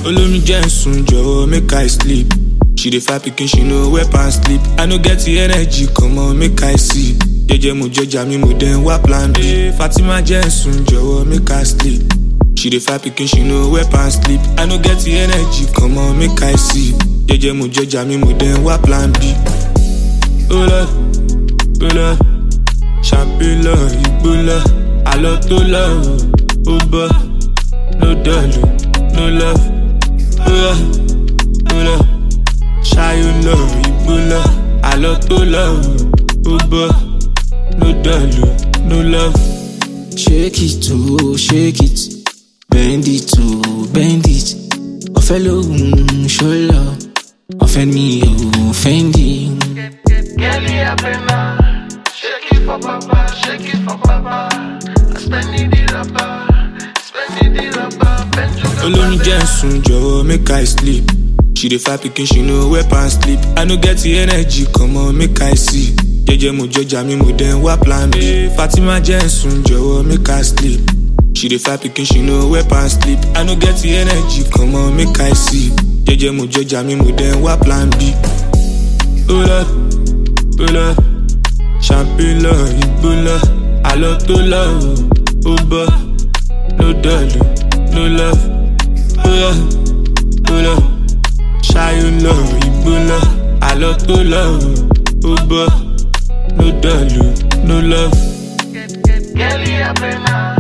olómi jẹ́ ń sùn jọ̀wọ́ make i sleep she dey fight pikin she no wear pants sleep i no get the energy comot make i see jẹjẹ mo jọjà mi mo dẹ̀ wá plan b fatima jẹ́ ń sùn jọ̀wọ́ make i sleep she dey fight pikin she no wear pants sleep i no get the energy comot make i see jẹjẹ mo jọjà mi mo dẹ̀ wá plan b. ó lọ ó lọ ṣàpélọ ìgbólọ àlọ tó lọ ó bọ no dọlù no love ó lọ ó lọ ṣayọ lọ ìgbólọ àlọ tó lọ ó bọ no dọlù no love. Shake it to shake it, bend it to bend it. Ọ̀fẹ́ lóhùn ṣọlọ, ọ̀fẹ́ mi ò fẹ́ndì. Girlie, I pena. Shake it for papa, shake it for papa. I spend it the rubber, spend it the rubber. Bend to the olómi jẹ́ ń sùn jọ̀wọ́ make i sleep she dey fight pikin she no wear pants sleep i no get the energy comot make i see jẹjẹ mo jọjà mi mo dẹ̀ wá plan b fatima jẹ́ ń sùn jọ̀wọ́ make i sleep she dey fight pikin she no wear pants sleep i no get the energy comot make i see jẹjẹ mo jọjà mi mo dẹ̀ wá plan b. ó lọ ó lọ champagne lọ igbó lọ àlọ tó lọ ó bọ no dọlù no love ó lọ ó lọ ṣayọ lọ igbó lọ àlọ tó lọ ó bọ no dọlù no love. Girlie, I pena.